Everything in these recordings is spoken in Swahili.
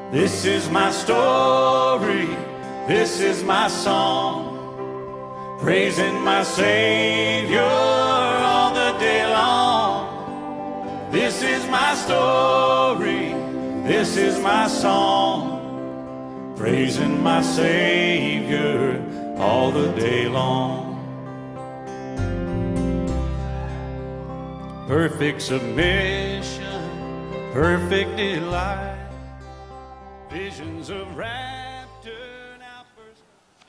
This is my story, this is my song, praising my Savior all the day long. This is my story, this is my song, praising my Savior all the day long. Perfect submission, perfect delight, visions of rapture now first.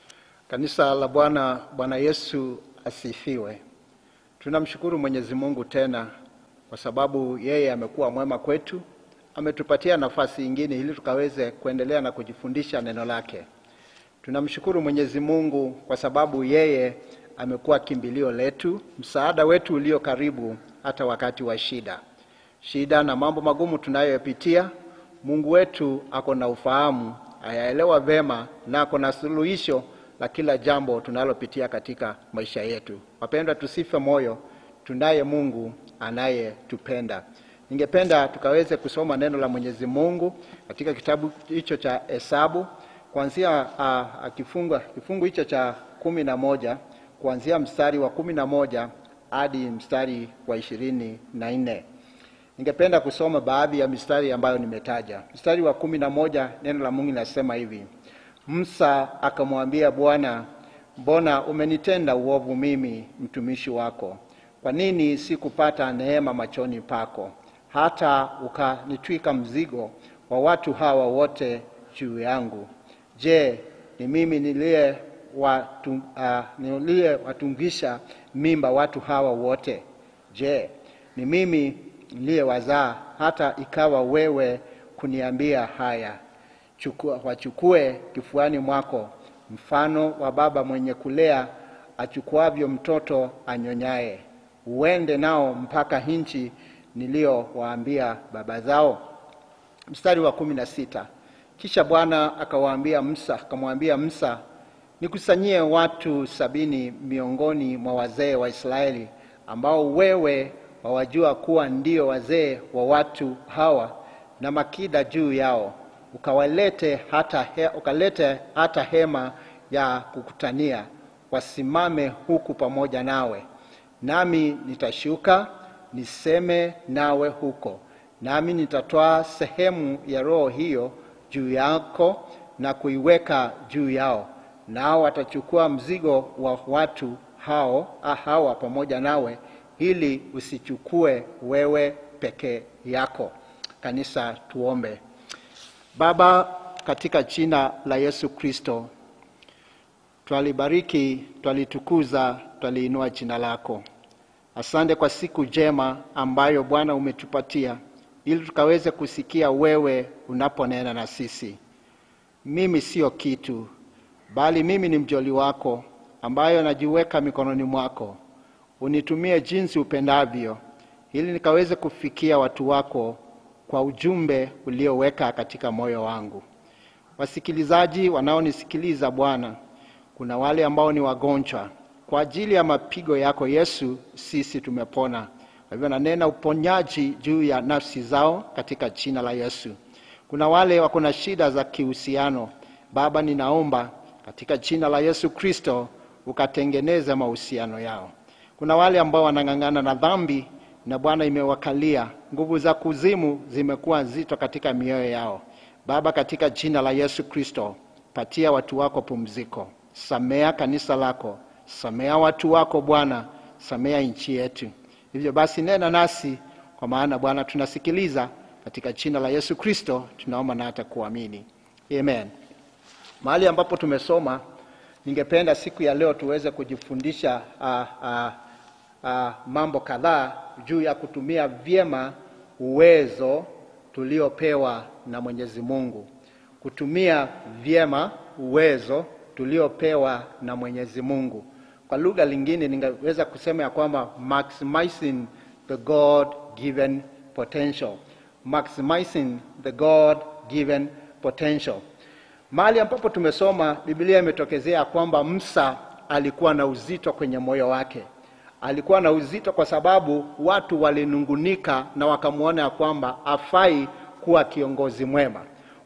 Kanisa la Bwana, Bwana Yesu asifiwe. Tunamshukuru Mwenyezi Mungu tena kwa sababu yeye amekuwa mwema kwetu, ametupatia nafasi ingine ili tukaweze kuendelea na kujifundisha neno lake. Tunamshukuru Mwenyezi Mungu kwa sababu yeye amekuwa kimbilio letu, msaada wetu ulio karibu hata wakati wa shida. Shida na mambo magumu tunayopitia, Mungu wetu ako na ufahamu, ayaelewa vema na ako na suluhisho la kila jambo tunalopitia katika maisha yetu. Wapendwa, tusife moyo, tunaye Mungu anayetupenda. Ningependa tukaweze kusoma neno la Mwenyezi Mungu katika kitabu hicho cha Hesabu kuanzia uh, kifungu kifungu hicho cha kumi na moja kuanzia mstari wa kumi na moja hadi mstari wa ishirini na nne. Ningependa kusoma baadhi ya mistari ambayo nimetaja. Mstari wa kumi na moja neno la Mungu linasema hivi: Musa akamwambia Bwana, mbona umenitenda uovu mimi mtumishi wako? Kwa nini sikupata neema machoni pako, hata ukanitwika mzigo wa watu hawa wote juu yangu? Je, ni mimi niliye watu, uh, niliyewatungisha mimba watu hawa wote? Je, ni mimi niliyewazaa hata ikawa wewe kuniambia haya, chukua, wachukue kifuani mwako mfano wa baba mwenye kulea achukuavyo mtoto anyonyaye, uende nao mpaka nchi niliyowaambia baba zao. Mstari wa kumi na sita. Kisha Bwana akawaambia Musa, akamwambia Musa, nikusanyie watu sabini miongoni mwa wazee wa Israeli ambao wewe wawajua kuwa ndio wazee wa watu hawa, na makida juu yao, ukawalete hata he, ukalete hata hema ya kukutania, wasimame huku pamoja nawe, nami nitashuka niseme nawe huko, nami nitatoa sehemu ya roho hiyo juu yako na kuiweka juu yao, nao watachukua mzigo wa watu hao hawa pamoja nawe, ili usichukue wewe peke yako. Kanisa, tuombe. Baba, katika jina la Yesu Kristo, twalibariki, twalitukuza, twaliinua jina lako. Asante kwa siku njema ambayo Bwana umetupatia ili tukaweze kusikia wewe unaponena na sisi. Mimi sio kitu, bali mimi ni mjoli wako ambayo najiweka mikononi mwako. Unitumie jinsi upendavyo, ili nikaweze kufikia watu wako kwa ujumbe ulioweka katika moyo wangu. Wasikilizaji wanaonisikiliza Bwana, kuna wale ambao ni wagonjwa. Kwa ajili ya mapigo yako Yesu, sisi tumepona. Kwa hivyo nanena uponyaji juu ya nafsi zao katika jina la Yesu. Kuna wale wako na shida za kihusiano, Baba, ninaomba katika jina la Yesu Kristo ukatengeneza mahusiano yao. Kuna wale ambao wanang'ang'ana na dhambi na Bwana imewakalia, nguvu za kuzimu zimekuwa nzito katika mioyo yao. Baba, katika jina la Yesu Kristo, patia watu wako pumziko, samea kanisa lako, samea watu wako Bwana, samea nchi yetu. Hivyo basi nena nasi, kwa maana Bwana tunasikiliza. Katika jina la Yesu Kristo tunaomba na hata kuamini, amen. Mahali ambapo tumesoma, ningependa siku ya leo tuweze kujifundisha uh, uh, uh, mambo kadhaa juu ya kutumia vyema uwezo tuliopewa na Mwenyezi Mungu, kutumia vyema uwezo tuliopewa na Mwenyezi Mungu. Kwa lugha lingine ningeweza kusema ya kwamba maximizing the God given potential, maximizing the God given potential. Mahali ambapo tumesoma Biblia imetokezea kwamba Musa alikuwa na uzito kwenye moyo wake. Alikuwa na uzito kwa sababu watu walinungunika na wakamwona ya kwamba afai kuwa kiongozi mwema.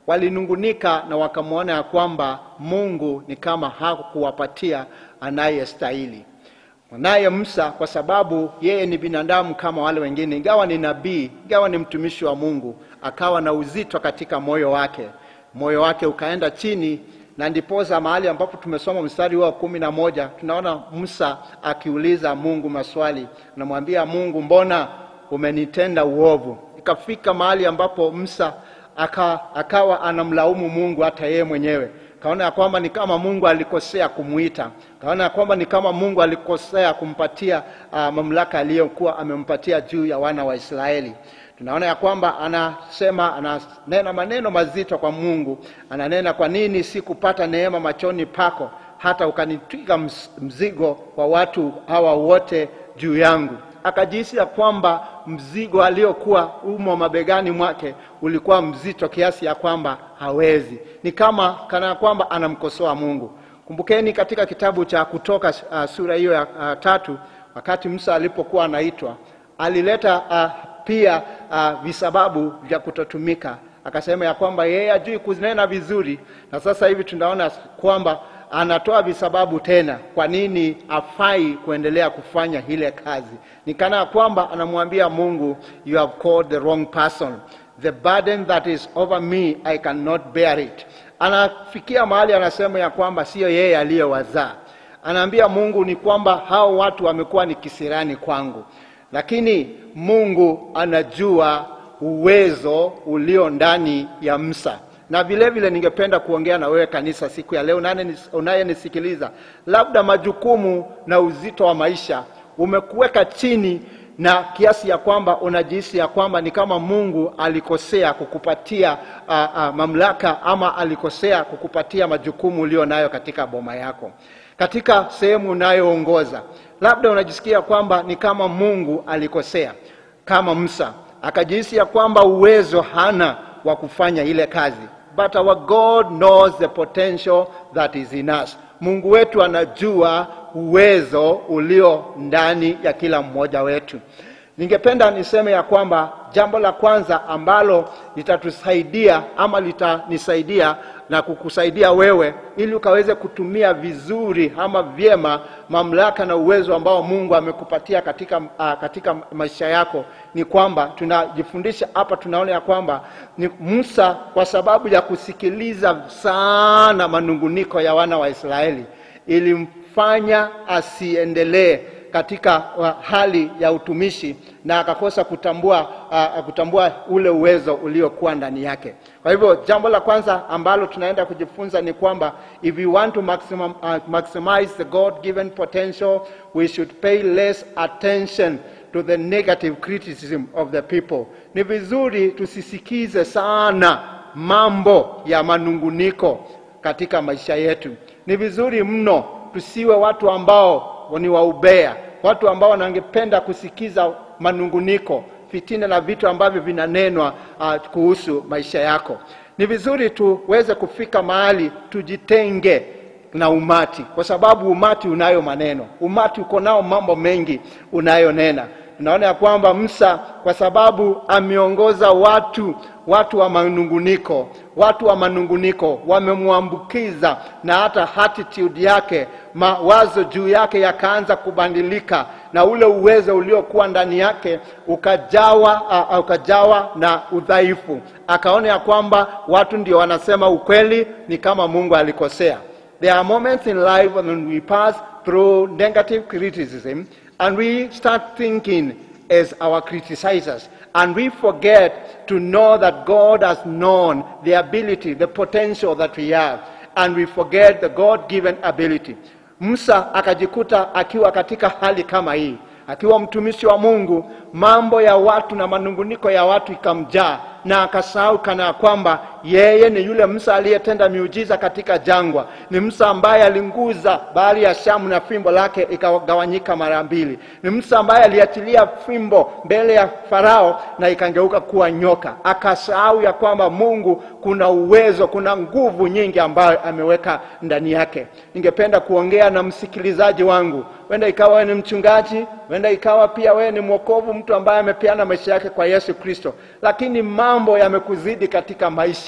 walinungunika na wakamwona ya kwamba Mungu ni kama hakuwapatia anayestahili. Naye Musa kwa sababu yeye ni binadamu kama wale wengine, ingawa ni nabii, ingawa ni mtumishi wa Mungu, akawa na uzito katika moyo wake, moyo wake ukaenda chini, na ndiposa mahali ambapo tumesoma mstari wa kumi na moja tunaona Musa akiuliza Mungu maswali, anamwambia Mungu, mbona umenitenda uovu? Ikafika mahali ambapo Musa aka, akawa anamlaumu Mungu hata yeye mwenyewe kaona ya kwamba ni kama Mungu alikosea kumwita, kaona ya kwamba ni kama Mungu alikosea kumpatia uh, mamlaka aliyokuwa amempatia juu ya wana wa Israeli. Tunaona ya kwamba anasema, ananena maneno mazito kwa Mungu, ananena, kwa nini sikupata neema machoni pako hata ukanitwika mzigo wa watu hawa wote juu yangu? Akajihisi ya kwamba mzigo aliokuwa umo mabegani mwake ulikuwa mzito kiasi ya kwamba hawezi, ni kama kana kwamba anamkosoa Mungu. Kumbukeni katika kitabu cha Kutoka uh, sura hiyo ya uh, tatu, wakati Musa alipokuwa anaitwa alileta uh, pia uh, visababu vya kutotumika. Akasema ya kwamba yeye hajui kunena vizuri, na sasa hivi tunaona kwamba anatoa visababu tena kwa nini afai kuendelea kufanya ile kazi. Ni kana kwamba anamwambia Mungu, you have called the wrong person, the burden that is over me I cannot bear it. Anafikia mahali anasema ya kwamba sio yeye aliyewazaa. Anaambia Mungu ni kwamba hao watu wamekuwa ni kisirani kwangu, lakini Mungu anajua uwezo ulio ndani ya Musa na vile vile ningependa kuongea na wewe kanisa siku ya leo, unayenisikiliza, labda majukumu na uzito wa maisha umekuweka chini na kiasi ya kwamba unajihisi ya kwamba ni kama Mungu alikosea kukupatia uh, uh, mamlaka ama alikosea kukupatia majukumu ulio nayo katika boma yako, katika sehemu unayoongoza. Labda unajisikia kwamba ni kama Mungu alikosea, kama Musa akajihisi ya kwamba uwezo hana wa kufanya ile kazi but our God knows the potential that is in us. Mungu wetu anajua uwezo ulio ndani ya kila mmoja wetu. Ningependa niseme ya kwamba jambo la kwanza ambalo litatusaidia ama litanisaidia na kukusaidia wewe ili ukaweze kutumia vizuri ama vyema mamlaka na uwezo ambao Mungu amekupatia katika, uh, katika maisha yako ni kwamba tunajifundisha hapa, tunaona ya kwamba ni Musa, kwa sababu ya kusikiliza sana manunguniko ya wana wa Israeli, ilimfanya asiendelee katika uh, hali ya utumishi na akakosa kutambua, uh, kutambua ule uwezo uliokuwa ndani yake. Kwa hivyo jambo la kwanza ambalo tunaenda kujifunza ni kwamba if we want to maximum, uh, maximize the God given potential we should pay less attention to the negative criticism of the people. Ni vizuri tusisikize sana mambo ya manunguniko katika maisha yetu. Ni vizuri mno tusiwe watu ambao ni waubea, watu ambao wanangependa kusikiza manunguniko, fitina na vitu ambavyo vinanenwa uh, kuhusu maisha yako. Ni vizuri tuweze kufika mahali tujitenge na umati, kwa sababu umati unayo maneno, umati uko nao mambo mengi unayonena. Tunaona ya kwamba Musa kwa sababu ameongoza watu watu wa manunguniko, watu wa manunguniko wamemwambukiza, na hata attitude yake, mawazo juu yake yakaanza kubadilika, na ule uwezo uliokuwa ndani yake ukajawa, uh, ukajawa na udhaifu. Akaona ya kwamba watu ndio wanasema ukweli, ni kama Mungu alikosea. There are moments in life when we pass through negative criticism and we start thinking as our criticizers and we forget to know that God has known the ability, the potential that we have and we forget the God-given ability. Musa akajikuta akiwa katika hali kama hii, akiwa mtumishi wa Mungu, mambo ya watu na manunguniko ya watu ikamjaa na akasahau kana kwamba yeye ni yule Musa aliyetenda miujiza katika jangwa. Ni Musa ambaye alinguza bahari ya Shamu na fimbo lake ikagawanyika mara mbili. Ni Musa ambaye aliachilia fimbo mbele ya Farao na ikangeuka kuwa nyoka. Akasahau ya kwamba Mungu kuna uwezo, kuna nguvu nyingi ambayo ameweka ndani yake. Ningependa kuongea na msikilizaji wangu, wenda ikawa wewe ni mchungaji, wenda ikawa pia wewe ni mwokovu, mtu ambaye amepeana maisha yake kwa Yesu Kristo, lakini mambo yamekuzidi katika maisha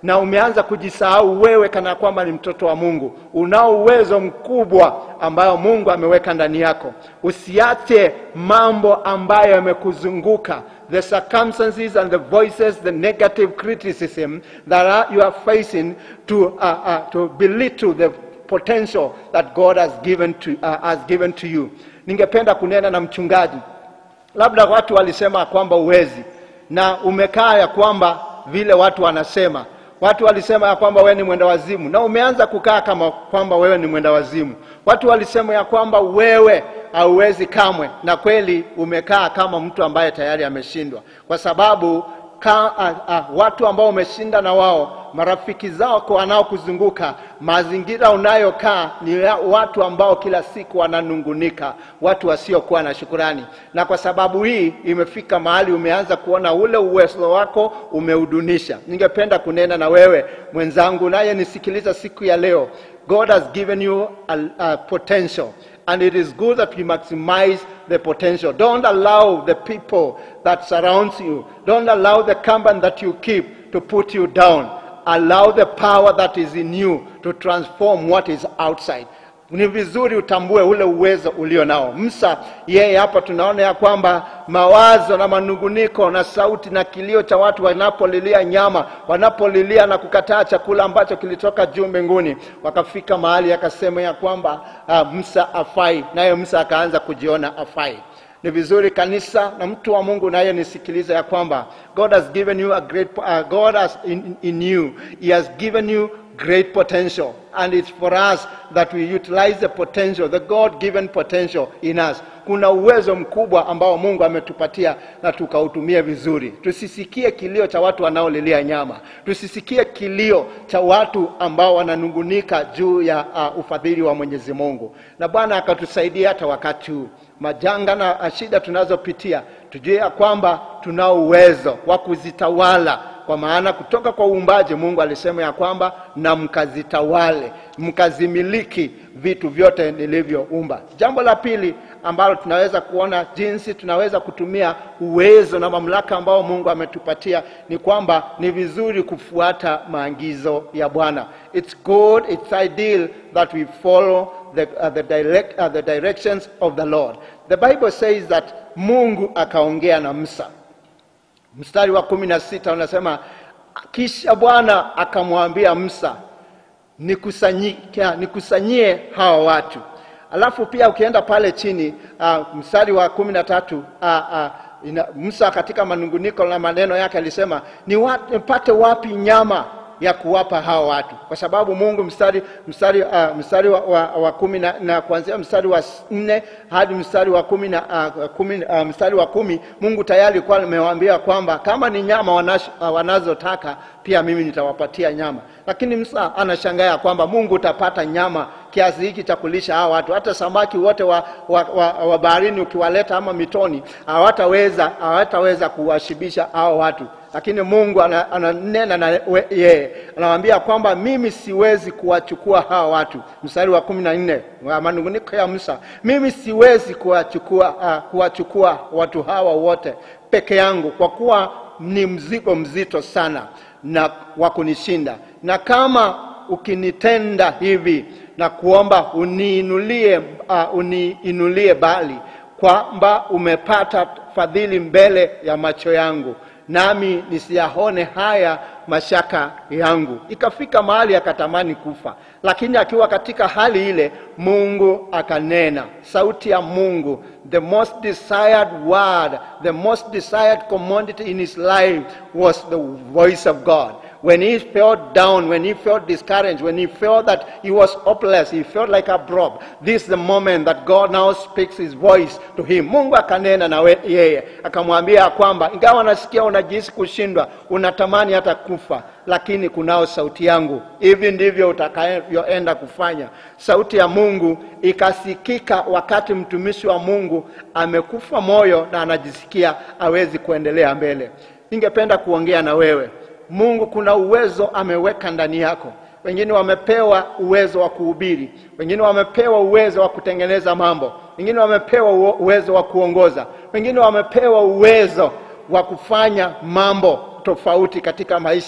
na umeanza kujisahau wewe kana kwamba ni mtoto wa Mungu. Unao uwezo mkubwa ambayo Mungu ameweka ndani yako. Usiache mambo ambayo yamekuzunguka the circumstances and the voices, the negative criticism that are, you are facing to, uh, uh, to belittle the potential that God has given to, uh, has given to you. Ningependa kunena na mchungaji, labda watu walisema kwamba uwezi na umekaa ya kwamba vile watu wanasema watu walisema ya kwamba wewe ni mwenda wazimu na umeanza kukaa kama kwamba wewe ni mwenda wazimu watu walisema ya kwamba wewe hauwezi kamwe na kweli umekaa kama mtu ambaye tayari ameshindwa kwa sababu ka, a, a, watu ambao umeshinda na wao marafiki zako wanaokuzunguka mazingira unayokaa ni ya watu ambao kila siku wananungunika watu wasiokuwa na shukurani na kwa sababu hii imefika mahali umeanza kuona ule uwezo wako umeudunisha ningependa kunena na wewe mwenzangu naye nisikiliza siku ya leo god has given you a, a potential and it is good that we maximize the potential. Don't allow the people that surrounds you, don't allow the company that you keep to put you down. Allow the power that is in you to transform what is outside. Ni vizuri utambue ule uwezo ulio nao. Musa yeye hapa tunaona ya kwamba mawazo na manunguniko na sauti na kilio cha watu wanapolilia nyama, wanapolilia na kukataa chakula ambacho kilitoka juu mbinguni, wakafika mahali akasema ya kwamba uh, Musa afai, naye Musa akaanza kujiona afai. Ni vizuri kanisa na mtu wa Mungu naye nisikilize ya kwamba God has given you a great uh, God has in, in you he has given you great potential and it's for us that we utilize the potential the God given potential in us kuna uwezo mkubwa ambao Mungu ametupatia na tukautumie vizuri tusisikie kilio cha watu wanaolilia nyama tusisikie kilio cha watu ambao wananungunika juu ya uh, ufadhili wa Mwenyezi Mungu na Bwana akatusaidia hata wakati huu majanga na shida tunazopitia tujue ya kwamba tunao uwezo wa kuzitawala kwa maana kutoka kwa uumbaji Mungu alisema ya kwamba na mkazitawale, mkazimiliki vitu vyote nilivyoumba. Jambo la pili ambalo tunaweza kuona jinsi tunaweza kutumia uwezo na mamlaka ambao Mungu ametupatia ni kwamba ni vizuri kufuata maagizo ya Bwana. It's good, it's ideal that we follow the, uh, the, direct, uh, the directions of the Lord. The Bible says that Mungu akaongea na Musa mstari wa kumi na sita unasema kisha bwana akamwambia musa nikusanyie, nikusanyie hawa watu alafu pia ukienda pale chini uh, mstari wa kumi na tatu uh, uh, ina, musa katika manunguniko na maneno yake alisema nipate wapi nyama ya kuwapa hawa watu kwa sababu mungu mstari mstari uh, mstari wa, wa, wa kumi na, na kuanzia mstari wa nne hadi mstari wa kumi na uh, kumi, uh, mstari wa kumi mungu tayari alikuwa amewaambia kwamba kama ni nyama wanash, uh, wanazotaka pia mimi nitawapatia nyama lakini msa anashangaa kwamba mungu utapata nyama kiasi hiki cha kulisha hawa watu hata samaki wote wa, wa, wa, wa baharini ukiwaleta ama mitoni hawataweza hawataweza kuwashibisha hawa watu lakini mungu ananena na yeye anamwambia kwamba mimi siwezi kuwachukua hawa watu mstari wa kumi na nne wa manunguniko ya musa mimi siwezi kuwachukua uh, kuwachukua watu hawa wote peke yangu kwa kuwa ni mzigo mzito sana na wa kunishinda na kama ukinitenda hivi na kuomba uniinulie uh, uniinulie bali kwamba umepata fadhili mbele ya macho yangu nami nisiyaone haya mashaka yangu ikafika mahali akatamani kufa lakini akiwa katika hali ile mungu akanena sauti ya mungu the most desired word the most desired commodity in his life was the voice of god when he felt down, when he felt discouraged, when he felt that he was hopeless, he felt like a blob. This is the moment that God now speaks his voice to him. Mungu akanena na yeye akamwambia kwamba ingawa unasikia unajihisi kushindwa, unatamani hata kufa, lakini kunao sauti yangu. Hivi ndivyo utakavyoenda kufanya. Sauti ya Mungu ikasikika wakati mtumishi wa Mungu amekufa moyo na anajisikia awezi kuendelea mbele. Ningependa kuongea na wewe Mungu kuna uwezo ameweka ndani yako. Wengine wamepewa uwezo wa kuhubiri, wengine wamepewa uwezo wa kutengeneza mambo, wengine wamepewa uwezo wa kuongoza, wengine wamepewa uwezo wa kufanya mambo tofauti katika maisha.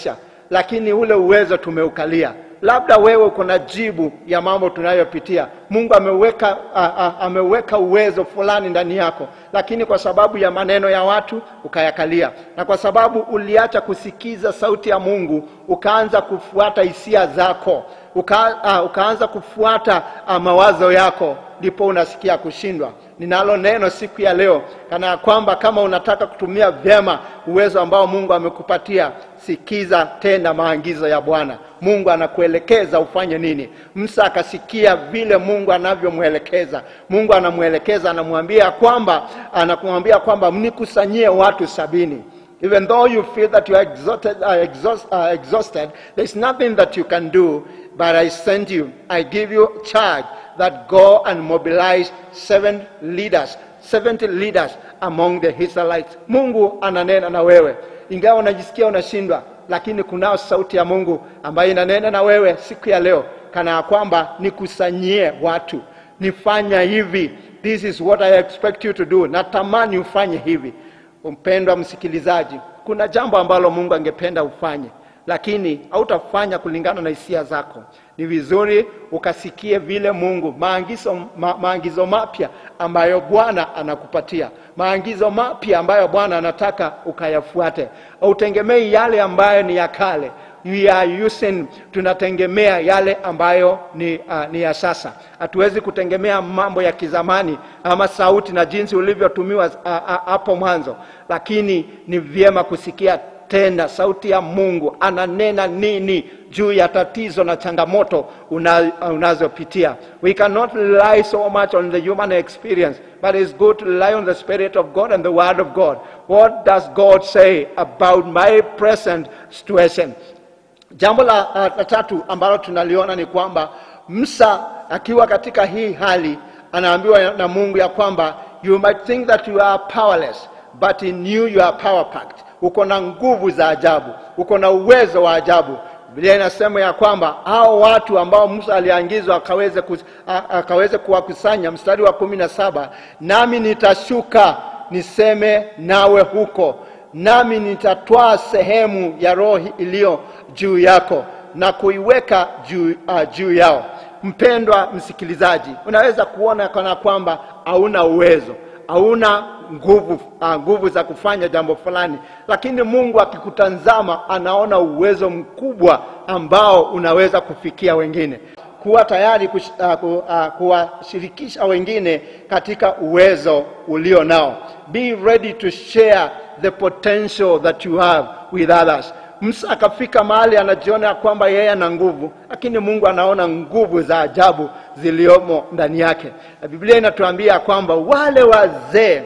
lakini ule uwezo tumeukalia. Labda wewe uko na jibu ya mambo tunayopitia. Mungu ameweka, a, a, ameweka uwezo fulani ndani yako, lakini kwa sababu ya maneno ya watu ukayakalia, na kwa sababu uliacha kusikiza sauti ya Mungu ukaanza kufuata hisia zako uka, uh, ukaanza kufuata uh, mawazo yako, ndipo unasikia kushindwa. Ninalo neno siku ya leo kana ya kwamba kama unataka kutumia vyema uwezo ambao Mungu amekupatia, sikiza tena maagizo ya Bwana. Mungu anakuelekeza ufanye nini. Musa akasikia vile Mungu anavyomwelekeza. Mungu anamwelekeza, anamwambia kwamba anakumwambia kwamba mnikusanyie watu sabini. Even though you feel that you are exhausted, uh, exhaust, uh, exhausted, there's nothing that you can do, but I send you, I give you charge that go and mobilize seven leaders, 70 leaders among the Israelites. Mungu ananena na wewe, ingawa unajisikia unashindwa, lakini kunao sauti ya Mungu ambayo inanena na wewe siku ya leo, kana ya kwamba nikusanyie watu, nifanya hivi, this is what I expect you to do, natamani ufanye hivi. Mpendwa msikilizaji, kuna jambo ambalo Mungu angependa ufanye, lakini hautafanya kulingana na hisia zako. Ni vizuri ukasikie vile Mungu maagizo, ma, maagizo mapya ambayo Bwana anakupatia, maagizo mapya ambayo Bwana anataka ukayafuate. Hautegemei yale ambayo ni ya kale. We are using, tunategemea yale ambayo ni, uh, ni ya sasa. Hatuwezi kutegemea mambo ya kizamani ama sauti na jinsi ulivyotumiwa hapo uh, uh, mwanzo, lakini ni vyema kusikia tena sauti ya Mungu ananena nini juu ya tatizo na changamoto una, unazopitia. We cannot rely so much on the human experience, but it's good to rely on the Spirit of God and the Word of God. What does God say about my present situation? Jambo la, uh, la tatu ambalo tunaliona ni kwamba Musa akiwa katika hii hali anaambiwa na Mungu ya kwamba you might think that you are powerless but in you you are power packed. Uko na nguvu za ajabu, uko na uwezo wa ajabu. Biblia inasema ya kwamba hao watu ambao Musa aliangizwa akaweze, ku, akaweze kuwakusanya, mstari wa kumi na saba nami nitashuka niseme nawe huko nami nitatwaa sehemu ya roho iliyo juu yako na kuiweka juu, uh, juu yao. Mpendwa msikilizaji, unaweza kuona kana kwamba hauna uwezo, hauna nguvu, uh, nguvu za kufanya jambo fulani, lakini Mungu akikutazama anaona uwezo mkubwa ambao unaweza kufikia wengine kuwa tayari kush, uh, ku, uh, kuwashirikisha wengine katika uwezo ulio nao. Be ready to share the potential that you have with others. Musa akafika mahali anajiona kwamba yeye ana nguvu, lakini Mungu anaona nguvu za ajabu ziliomo ndani yake. Na Biblia inatuambia kwamba wale wazee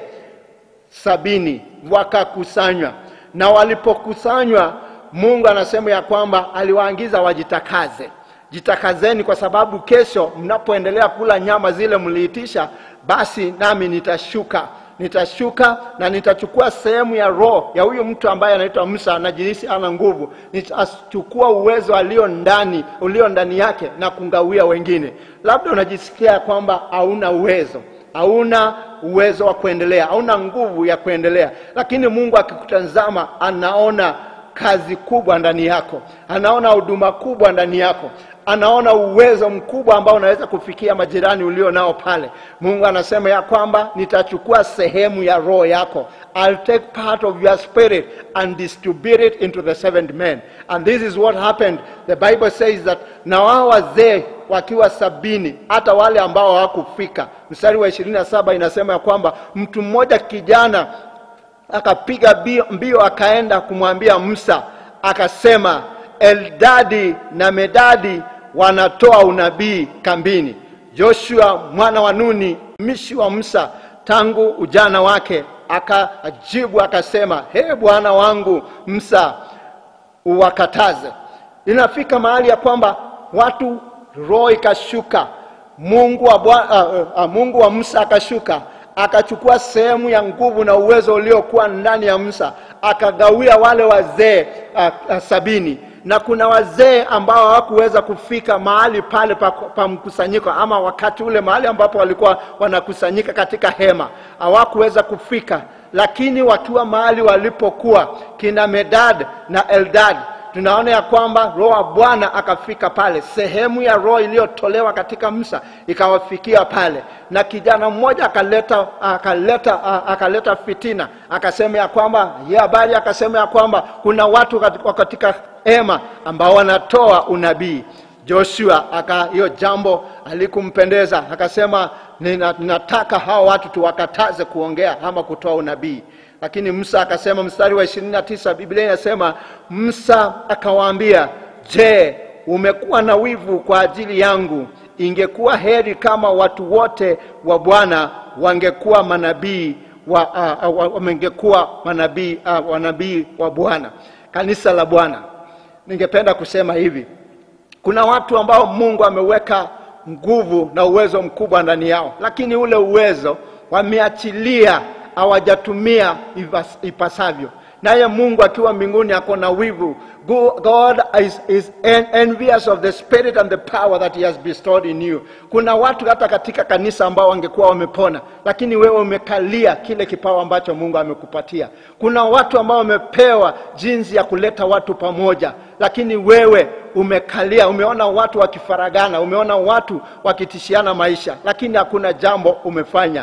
sabini wakakusanywa, na walipokusanywa, Mungu anasema ya kwamba aliwaagiza wajitakaze jitakazeni kwa sababu kesho mnapoendelea kula nyama zile mliitisha, basi nami nitashuka nitashuka na nitachukua sehemu ya roho ya huyu mtu ambaye anaitwa Musa, anajihisi ana nguvu. Nitachukua uwezo alio ndani ulio ndani yake na kungawia wengine. Labda unajisikia kwamba hauna uwezo, hauna uwezo wa kuendelea, hauna nguvu ya kuendelea, lakini Mungu akikutazama anaona kazi kubwa ndani yako, anaona huduma kubwa ndani yako, anaona uwezo mkubwa ambao unaweza kufikia majirani ulio nao pale. Mungu anasema ya kwamba nitachukua sehemu ya roho yako, I'll take part of your spirit and distribute it into the seventh men. And this is what happened. The Bible says that na wao wazee wakiwa sabini, hata wale ambao hawakufika, mstari wa ishirini na saba inasema ya kwamba mtu mmoja kijana akapiga mbio akaenda kumwambia Musa akasema, Eldadi na Medadi wanatoa unabii kambini. Joshua mwana wa Nuni mtumishi wa Musa tangu ujana wake akajibu akasema, he bwana wangu Musa, uwakataze. Inafika mahali ya kwamba watu roho ikashuka, Mungu wa, uh, uh, Mungu wa Musa akashuka akachukua sehemu ya nguvu na uwezo uliokuwa ndani ya Musa akagawia wale wazee uh, uh, sabini na kuna wazee ambao hawakuweza kufika mahali pale pa, pa mkusanyiko ama wakati ule mahali ambapo walikuwa wanakusanyika katika hema hawakuweza kufika lakini wakiwa mahali walipokuwa kina Medad na Eldad tunaona ya kwamba roho wa bwana akafika pale sehemu ya roho iliyotolewa katika msa ikawafikia pale na kijana mmoja akaleta akaleta a- akaleta fitina akasema ya kwamba hii habari akasema ya kwamba kuna watu kat- katika hema ambao wanatoa unabii joshua aka hiyo jambo alikumpendeza akasema "Nina- ninataka hawa watu tuwakataze kuongea ama kutoa unabii lakini musa akasema mstari wa ishirini na tisa biblia inasema musa akawaambia je umekuwa na wivu kwa ajili yangu ingekuwa heri kama watu wote wa bwana wangekuwa manabii wa, uh, uh, wangekuwa manabii uh, wanabii wa bwana kanisa la bwana ningependa kusema hivi kuna watu ambao mungu ameweka nguvu na uwezo mkubwa ndani yao lakini ule uwezo wameachilia hawajatumia ivas- ipasavyo naye mungu akiwa mbinguni ako na wivu Go- god is, is en- envious of the spirit and the power that he has bestowed in you kuna watu hata katika kanisa ambao wangekuwa wamepona lakini wewe umekalia kile kipawa ambacho mungu amekupatia kuna watu ambao wamepewa jinsi ya kuleta watu pamoja lakini wewe umekalia umeona watu wakifaragana umeona watu wakitishiana maisha lakini hakuna jambo umefanya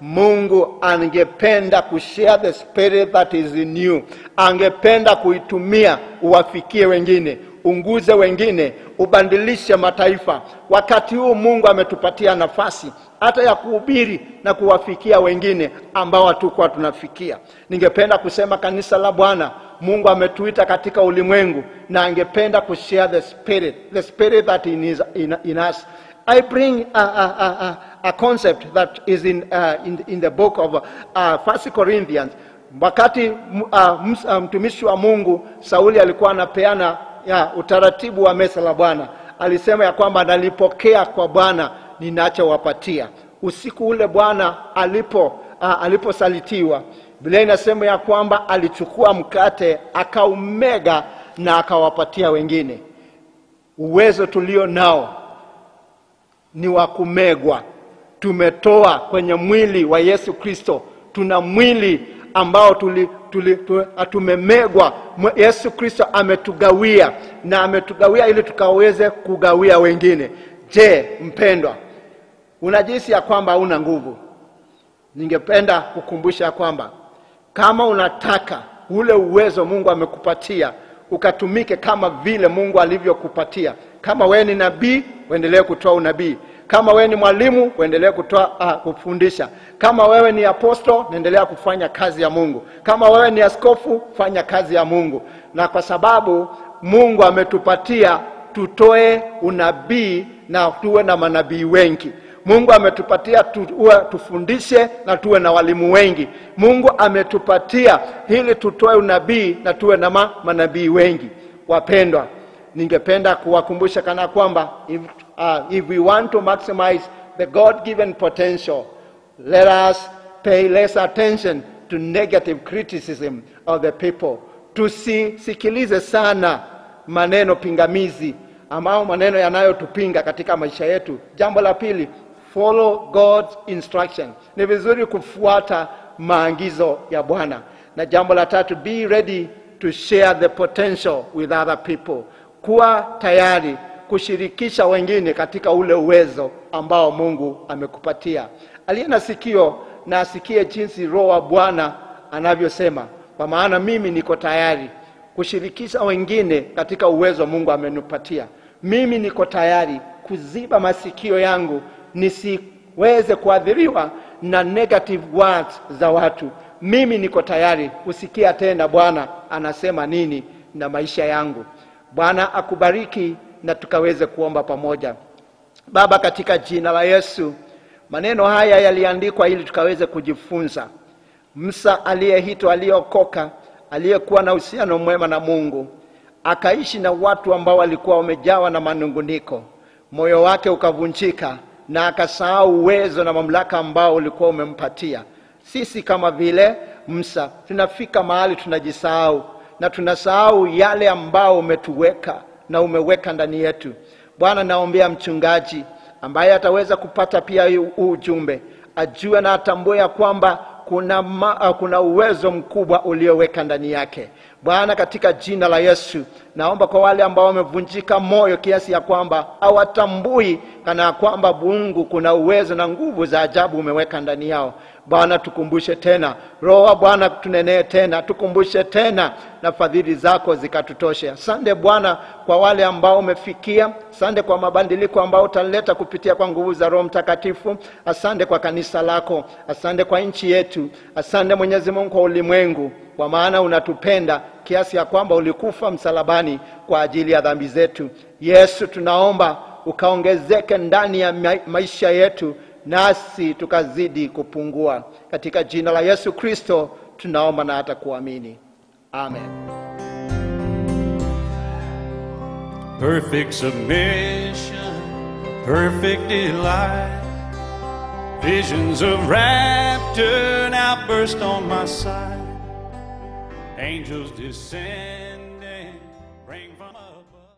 mungu angependa kushare the spirit that is in you angependa kuitumia uwafikie wengine unguze wengine ubandilishe mataifa wakati huu mungu ametupatia nafasi hata ya kuhubiri na kuwafikia wengine ambao hatukuwa tunafikia ningependa kusema kanisa la bwana mungu ametuita katika ulimwengu na angependa kushare the spirit the spirit that in, is, in, in us I bring a, a, a, a, a concept that is in, uh, in, in the book of uh, First Corinthians. Wakati m- uh, ms- uh, mtumishi wa Mungu Sauli alikuwa anapeana ya, utaratibu wa mesa la Bwana, alisema ya kwamba nalipokea kwa Bwana ninachowapatia. Usiku ule Bwana alipo uh, aliposalitiwa, Biblia inasema ya kwamba alichukua mkate akaumega na akawapatia wengine. Uwezo tulio nao ni wa kumegwa. Tumetoa kwenye mwili wa Yesu Kristo, tuna mwili ambao tuli, tuli, tu, tumemegwa. Mwe- Yesu Kristo ametugawia na ametugawia ili tukaweze kugawia wengine. Je, mpendwa, unajisi ya kwamba hauna nguvu? Ningependa kukumbusha kwamba kama unataka ule uwezo Mungu amekupatia ukatumike kama vile Mungu alivyokupatia. Kama wewe ni nabii, uendelee kutoa unabii. Kama wewe ni mwalimu, uendelee kutoa uh, kufundisha. Kama wewe ni aposto, endelea kufanya kazi ya Mungu. Kama wewe ni askofu, fanya kazi ya Mungu. Na kwa sababu Mungu ametupatia tutoe unabii na tuwe na manabii wengi. Mungu ametupatia tuwe, tufundishe na tuwe na walimu wengi. Mungu ametupatia ili tutoe unabii na tuwe na ma, manabii wengi. Wapendwa, ningependa kuwakumbusha kana kwamba if, uh, if we want to maximize the God given potential let us pay less attention to negative criticism of the people. Tusisikilize sana maneno pingamizi ambao maneno yanayotupinga katika maisha yetu. Jambo la pili, follow God's instruction. Ni vizuri kufuata maagizo ya Bwana. Na jambo la tatu, be ready to share the potential with other people. Kuwa tayari kushirikisha wengine katika ule uwezo ambao Mungu amekupatia. Aliye na sikio na asikie jinsi Roho wa Bwana anavyosema, kwa maana mimi niko tayari kushirikisha wengine katika uwezo Mungu amenipatia. Mimi niko tayari kuziba masikio yangu nisiweze kuathiriwa na negative words za watu. Mimi niko tayari kusikia tena Bwana anasema nini na maisha yangu. Bwana akubariki na tukaweze kuomba pamoja. Baba, katika jina la Yesu, maneno haya yaliandikwa ili tukaweze kujifunza. Musa aliyeitwa, aliyeokoka, aliyekuwa na uhusiano mwema na Mungu, akaishi na watu ambao walikuwa wamejawa na manunguniko, moyo wake ukavunjika na akasahau uwezo na mamlaka ambao ulikuwa umempatia. Sisi kama vile Musa tunafika mahali tunajisahau na tunasahau yale ambao umetuweka na umeweka ndani yetu. Bwana, naombea mchungaji ambaye ataweza kupata pia huu ujumbe, ajue na atambue ya kwamba kuna, ma, kuna uwezo mkubwa ulioweka ndani yake. Bwana, katika jina la Yesu, naomba kwa wale ambao wamevunjika moyo kiasi ya kwamba hawatambui kana ya kwamba Mungu kuna uwezo na nguvu za ajabu umeweka ndani yao. Bwana, tukumbushe tena, Roho wa Bwana tunenee tena, tukumbushe tena na fadhili zako zikatutoshe. Asante Bwana kwa wale ambao umefikia. Asante kwa mabadiliko ambao utaleta kupitia kwa nguvu za Roho Mtakatifu. Asante kwa kanisa lako, asante kwa nchi yetu, asante Mwenyezi Mungu kwa ulimwengu, kwa maana unatupenda kiasi ya kwamba ulikufa msalabani kwa ajili ya dhambi zetu. Yesu, tunaomba ukaongezeke ndani ya ma- maisha yetu nasi tukazidi kupungua. Katika jina la Yesu Kristo tunaomba na hata kuamini, amen. perfect submission, perfect delight. Visions of rapture now burst on my sight. Angels descending, bring from above.